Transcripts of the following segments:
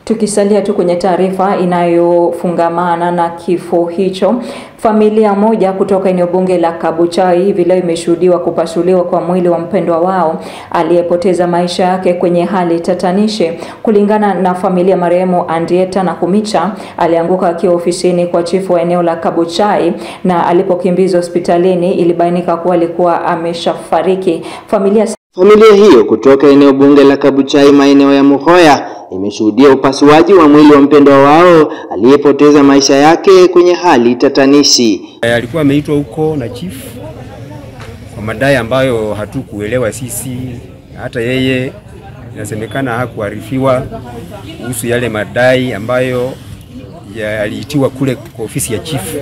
Tukisalia tu kwenye taarifa inayofungamana na kifo hicho, familia moja kutoka eneo bunge la Kabuchai hivi leo imeshuhudiwa kupasuliwa kwa mwili wa mpendwa wao aliyepoteza maisha yake kwenye hali tatanishi. Kulingana na familia, marehemu Andieta Nakumicha alianguka akiwa ofisini kwa chifu wa eneo la Kabuchai na alipokimbizwa hospitalini ilibainika kuwa alikuwa ameshafariki. Familia Familia hiyo kutoka eneo bunge la Kabuchai maeneo ya Muhoya imeshuhudia upasuaji wa mwili wa mpendwa wao aliyepoteza maisha yake kwenye hali tatanishi. Alikuwa ameitwa huko na chief kwa madai ambayo hatukuelewa sisi, hata yeye inasemekana hakuarifiwa kuhusu yale madai ambayo yaliitiwa kule kwa ofisi ya chief,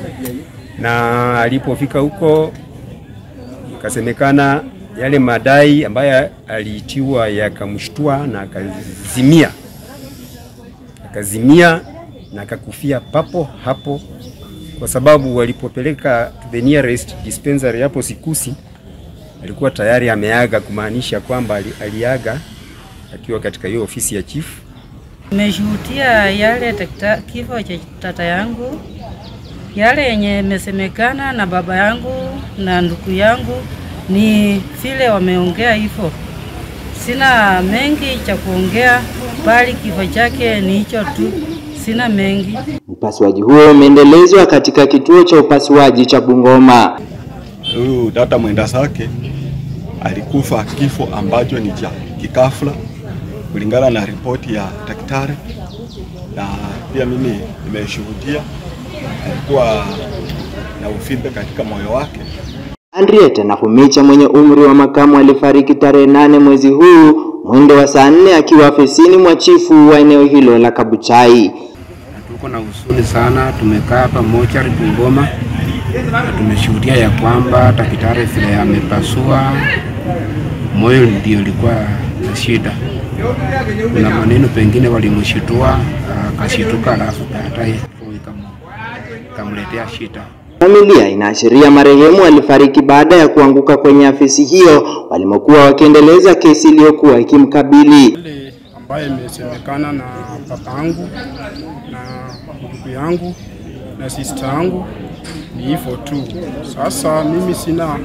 na alipofika huko ikasemekana yale madai ambayo aliitiwa yakamshtua na akazimia, akazimia na akakufia papo hapo, kwa sababu walipopeleka to the nearest dispensary hapo Sikusi alikuwa tayari ameaga, kumaanisha kwamba aliaga akiwa katika hiyo ofisi ya chief. Nimeshuhudia yale takta, kifo cha tata yangu, yale yenye imesemekana na baba yangu na ndugu yangu ni vile wameongea hivyo. Sina mengi cha kuongea, bali kifo chake ni hicho tu, sina mengi. Upasuaji huo umeendelezwa katika kituo cha upasuaji cha Bungoma. Huyu dada mwenda zake alikufa kifo ambacho ni cha kikafla kulingana na ripoti ya daktari, na pia mimi nimeshuhudia alikuwa na uvimbe katika moyo wake. Henrietta Nakumicha mwenye umri wa makamu alifariki tarehe nane mwezi huu mwendo wa saa nne akiwa afisini mwa chifu wa eneo hilo la Kabuchai. Tuko na huzuni sana, tumekaa hapa mochari Bungoma na tumeshuhudia ya kwamba daktari vile amepasua moyo ndio ilikuwa na shida. Kuna maneno pengine walimshitua akashituka, alafu baadaye ikamletea shida. Familia inaashiria marehemu alifariki baada ya kuanguka kwenye afisi hiyo walimokuwa wakiendeleza kesi iliyokuwa ikimkabili. Ile ambayo imesemekana na baba yangu na ndugu yangu na sister yangu ni hivyo tu. Sasa mimi sina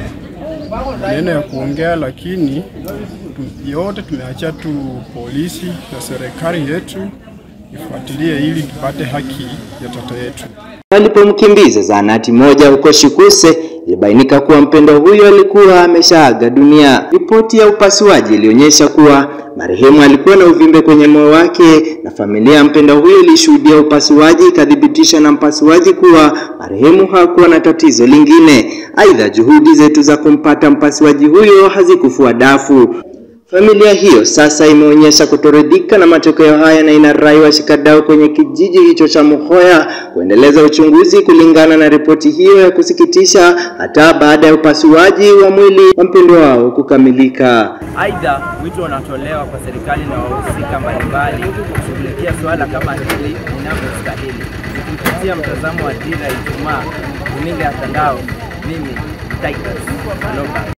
neno ya kuongea, lakini yote tumeacha tu polisi na serikali yetu ifuatilie ili tupate haki ya tata yetu. Walipomkimbiza zahanati moja huko Shikuse, ilibainika kuwa mpendwa huyo alikuwa ameshaaga dunia. Ripoti ya upasuaji ilionyesha kuwa marehemu alikuwa na uvimbe kwenye moyo wake, na familia ya mpendwa huyo ilishuhudia upasuaji ikathibitisha na mpasuaji kuwa marehemu hakuwa na tatizo lingine. Aidha, juhudi zetu za kumpata mpasuaji huyo hazikufua dafu. Familia hiyo sasa imeonyesha kutoridhika na matokeo haya na inarai washikadau kwenye kijiji hicho cha Muhoya kuendeleza uchunguzi kulingana na ripoti hiyo ya kusikitisha hata baada ya upasuaji wa mwili wa mpendwa wao kukamilika. Aidha, wito unatolewa kwa serikali na wahusika mbalimbali kushughulikia suala kama hili inavyostahili. Kupitia mtazamo wa Dira ya Ijumaa, runinga ya Tandao, mimi Titus Maloba.